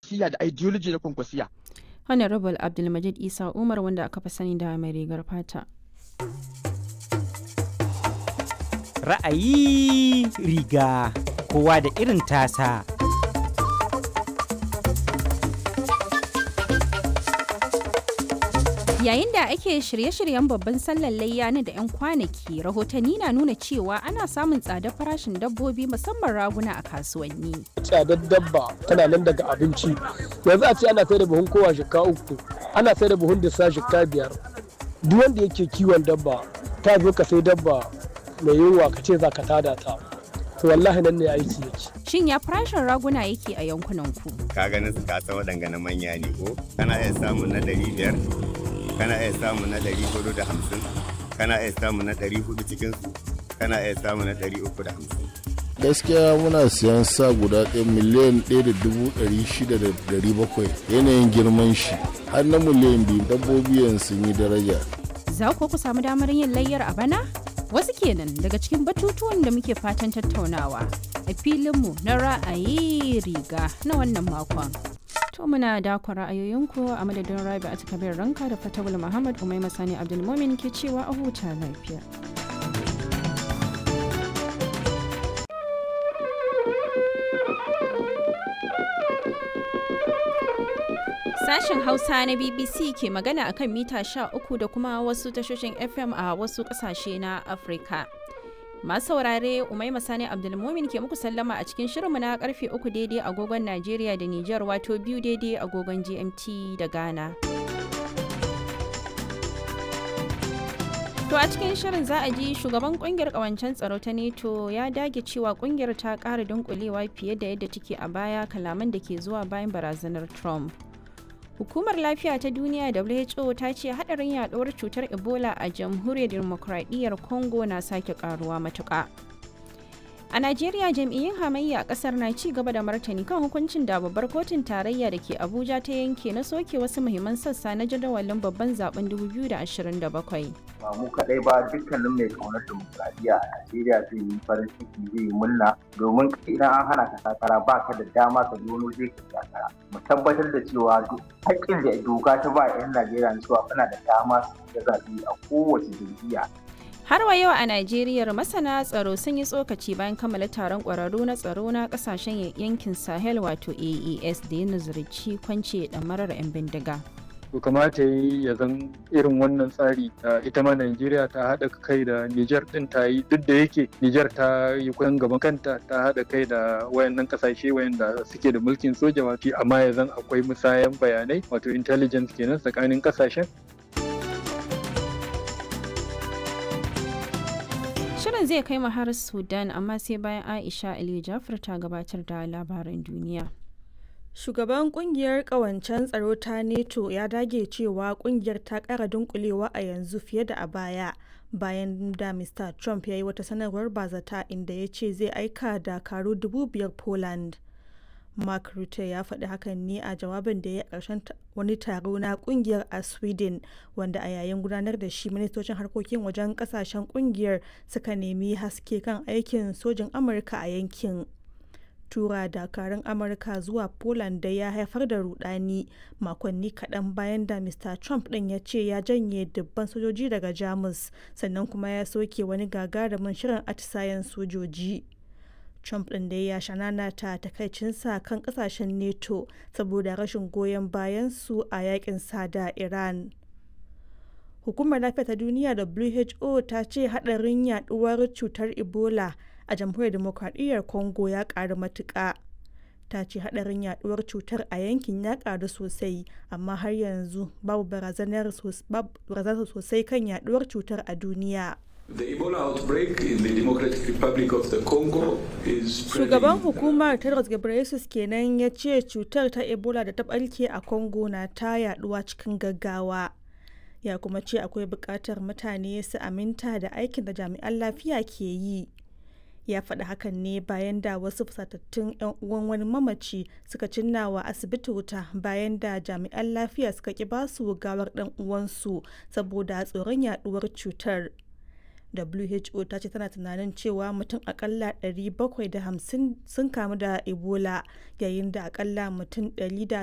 kwankwasiya da ideology na kwankwasiya honorable abdulmajid isa umar wanda aka fi sani da mai rigar fata ra'ayi riga kowa da irin tasa Yayin da ake shirye-shiryen babban sallar layya na da 'yan kwanaki, rahotanni na nuna cewa ana samun tsadar farashin dabbobi musamman raguna a kasuwanni. Tsadar dabba tana nan daga abinci. Yanzu a ce ana sai da buhun kowa shika uku, ana sai da buhun disa shika biyar. Duk wanda yake kiwon dabba, ta zo ka sai dabba mai yunwa ka ce za ka tada ta. To wallahi nan ne aiki yake. Shin ya farashin raguna yake a yankunan ku? Ka ganin su kasa waɗanga na manya ne ko? Kana iya samun na ɗari biyar, kana iya samun na ɗari hudu da hamsin kana iya samun na ɗari hudu cikin su kana iya samun na ɗari uku da hamsin. gaskiya muna siyan sa guda ɗaya miliyan ɗaya da dubu ɗari shida da ɗari bakwai yanayin girman shi har na miliyan biyu dabbobi yanzu sun yi daraja Za ku ku samu damar yin layyar a bana? Wasu kenan daga cikin batutuwan da muke fatan tattaunawa a filinmu na ra'ayi riga na wannan makon. To muna dakon ra'ayoyinku a madadin Rabi a kabir ranka da Fatawul Muhammad Umai Masani Abdulmumin ke cewa a huta lafiya. Sashen Hausa na BBC ke magana akan mita 13 da kuma wasu tashoshin FM a wasu kasashe na Afirka. Masu saurare Umai Masani Abdulmumin ke muku sallama a cikin shirinmu na karfe 3 daidai agogon Najeriya da Nijar wato biyu daidai agogon GMT da Ghana. To a cikin shirin za a ji shugaban kungiyar kawancen tsaro ta NATO ya dage cewa kungiyar ta ƙara dunkulewa fiye da yadda take a baya kalaman da ke zuwa bayan barazanar Trump. Hukumar Lafiya ta Duniya WHO ta ce hadarin yaduwar cutar Ebola a jamhuriyar demokradiyyar Congo na sake karuwa matuƙa. A Najeriya jam'iyyun hamayya a ƙasar na ci gaba da martani kan hukuncin da babbar kotun tarayya da ke Abuja ta yanke na soke wasu muhimman sassa na jadawalin babban zaben 2027. ba mu kaɗai ba dukkanin mai kaunar demokradiyya a Najeriya zai yi farin ciki zai yi murna domin idan an hana ka takara ba ka da dama ka zo zai ka takara mu tabbatar da cewa haƙƙin da doka ta ba 'yan Najeriya na cewa kana da dama su ga zaɓe a kowace jam'iyya Har wa yau a Najeriya masana tsaro sun yi tsokaci bayan kammala taron ƙwararru na tsaro na ƙasashen yankin Sahel wato AES da ya nazarci kwance ɗamarar 'yan bindiga. to kamata yi ya zan irin wannan tsari ita ma Najeriya ta haɗa kai da Nijar ɗin ta yi duk da yake Nijar ta yi kusan gaban kanta ta haɗa kai da wayannan ƙasashe wayanda suke da mulkin soja wato amma ya zan akwai musayan bayanai wato intelligence kenan tsakanin ƙasashen Shirin zai kai mu har Sudan amma sai bayan Aisha Ali Jafar ta gabatar da labaran duniya. Shugaban kungiyar kawancen tsaro ta NATO ya dage cewa kungiyar ta kara dunkulewa a yanzu fiye da a baya bayan da Mr. Trump ya yi wata sanarwar bazata inda ya ce zai aika dakaru dubu biyar Poland. Mark Rutte ya faɗi hakan ne a jawabin da ya ƙarshen wani taro na kungiyar a Sweden wanda a yayin gudanar da shi ministocin harkokin wajen ƙasashen kungiyar suka nemi haske kan aikin sojin Amurka a yankin. tura dakarun amurka zuwa poland da ya haifar da rudani makonni kaɗan bayan da mr trump ɗin ya ce ya janye dubban sojoji daga jamus sannan kuma ya soke wani gagarumin shirin atisayen sojoji trump ɗin da ya shanana ta takaicinsa kan ƙasashen neto saboda rashin goyon bayan su a yakin sada iran hukumar lafiya ta duniya who ta ce haɗarin yaduwar cutar ebola a jamhuriyar demokradiyyar congo ya karu matuƙa ta ce hadarin yaduwar cutar a yankin ya karu sosai amma har yanzu babu barazanar sosai kan yaduwar cutar a duniya Shugaban hukumar Tedros Ghebreyesus kenan ya ce cutar ta Ebola da ta barke a Congo na ta yaduwa cikin gaggawa. Ya kuma ce akwai buƙatar mutane su aminta da aikin da jami'an lafiya ke yi. ya faɗi hakan ne bayan da wasu fusatattun 'yan uwan wani mamaci suka cinna wa asibiti wuta bayan da jami'an lafiya suka ki basu gawar ɗan uwansu saboda tsoron yaduwar cutar who ta ce tana tunanin cewa mutum akalla 750 sun kamu da ebola yayin da akalla mutum